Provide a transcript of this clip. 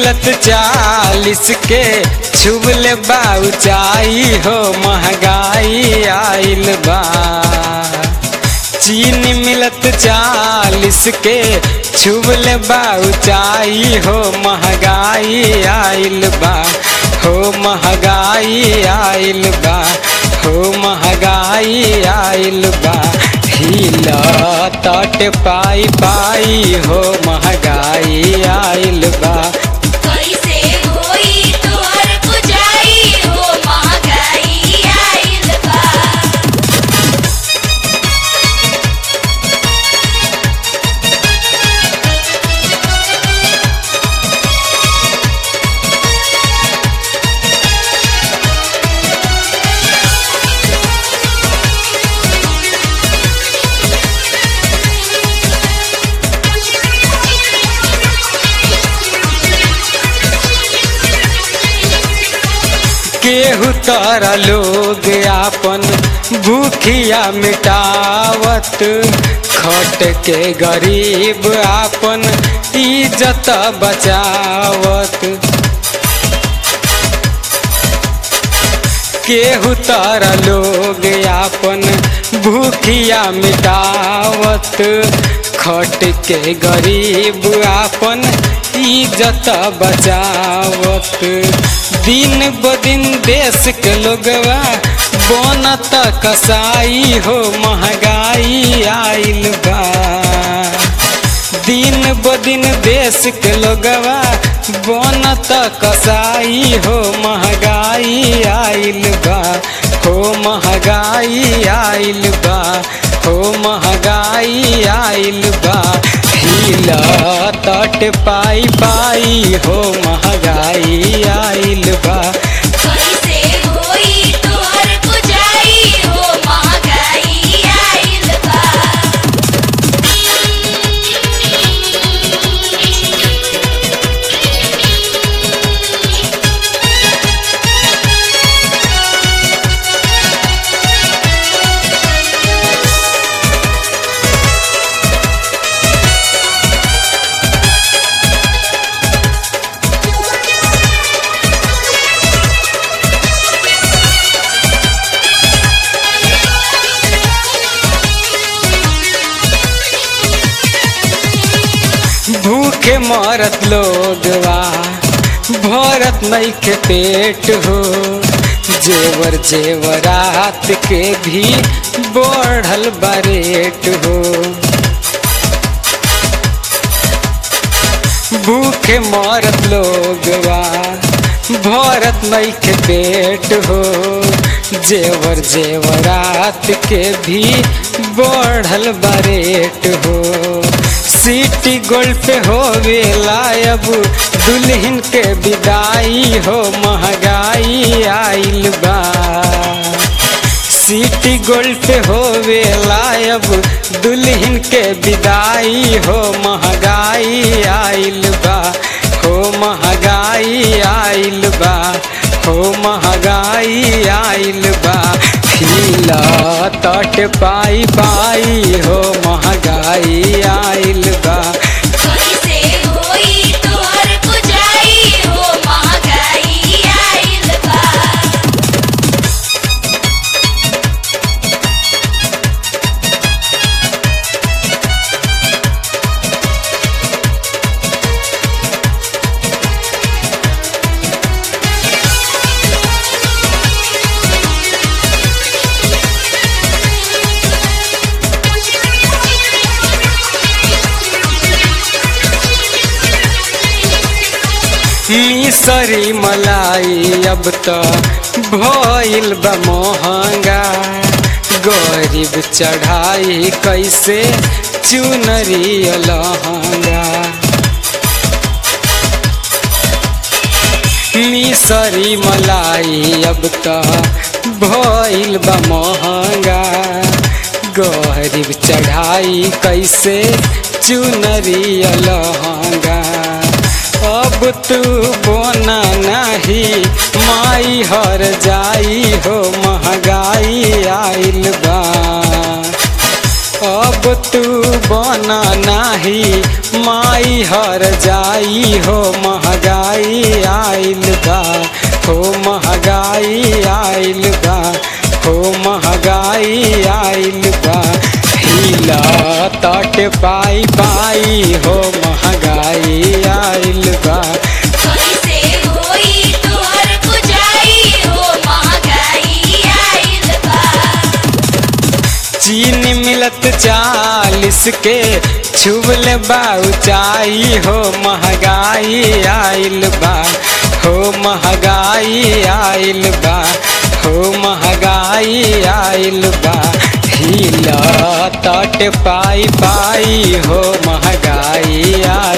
मिलत चालीस के छुबले बा ऊंचाई हो महंगाई आइल बा चीनी मिलत चालीस के छुबले बा ऊंचाई हो महंगाई आइल बा हो महंगाई आइल बा हो महंगाई आइल बा हिल तट पाई पाई हो महंगाई आइल बा कैसे होई तोहर पुजाई हो महंगाई आइल बा केहू तारा लोग आपन भूखिया मिटावत खट के गरीब आपन इज्जत बचावत केहू तारा लोग आपन भूखिया मिटावत खट के गरीब आपन इज्जत बचावत दिन ब दिन देश के लोगवा बनत कसाई हो महंगाई आइल बा दिन ब दिन देश के लोगवा बनत कसाई हो महंगाई आइल बा हो महंगाई आइल बा हो महंगाई आइल बा हिल तट पाई पाई हो महंगाई आइल बा कैसे होई तोहर पुजाई हो महंगाई आइल बा भूखे मरत लोगवा भरत नहीं के पेट हो जेवर जेवरात के भी बढ़ल बरेट हो भूखे मरत लोगवा भरत नहीं के पेट हो जेवर जेवरात के भी बढ़ल बरेट हो सिटी गोल्ड पे होवे लायब दुल्हन के विदाई हो महंगाई आइल बा सिटी गोल्ड पे होवे लायब दुल्हन के विदाई हो महंगाई आइल बा हो महंगाई आइल बा हो महंगाई आइल बा हिला तट पाई पाई हो महंगाई आइल बा कैसे होई तोहर पुजाई हो महंगाई आइल बा मिसरी मलाई अब त भइल बा महंगा गरीब चढ़ाई कैसे चुनरी लहंगा मिसरी मलाई अब त भइल बा महंगा गरीब चढ़ाई कैसे चुनरी लहंगा अब तू बोना नहीं माई हर जाई हो महंगाई आइल बा अब तू बना नाही माई हर जाई हो महगाई आइल बा हो महगाई आइल बा हो महगाई आइल बा हिला तट पाई पाई हो महगाई आइल बा कैसे होई तोहर पुजाई हो महंगाई आइल बा चीनी मिलत चालीस के छुबल बा ऊंचाई हो महगाई आइल बा हो महगाई आइल बा हो महगाई आइल बा हिला तट पाई पाई हो महगाई आइल